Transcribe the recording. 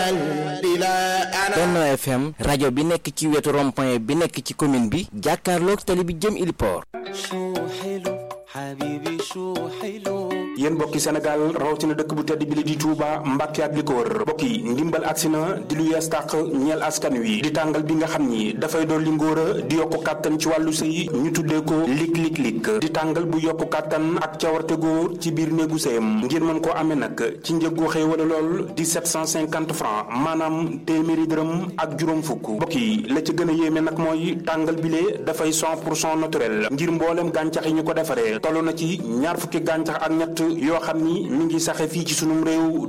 Benno FM rajo bi nekk ci wetu rond-point bi nekk ci commune bi jàkkaarloog tali bi jëm Iliport yéen mbokki Sénégal rawatina dëkk bu tedd bi li di Touba Mbàkke ak li ko wër mbokk yi ndimbal agsi na di lu yees tàq ñeel askan wi di tàngal bi nga xam ni dafay doon li ngóor a di yokku kàttan ci wàllu sëy ñu tuddee ko lig lig lig di tàngal bu yokku kàttan ak cawarte góor ci biir néegu sëyam ngir mën koo amee nag ci njëggu xëy wala lool di 750 francs maanaam téeméeri dërëm ak juróom fukk mbokk yi la ci gën a yéeme nag mooy tàngal bile dafay 100 pour cent naturel ngir mboolem gàncax yi ñu ko defaree toll na ci ñaar fukki gàncax ak ñett yoo xam ni mi ngi saxe fii ci sunum réew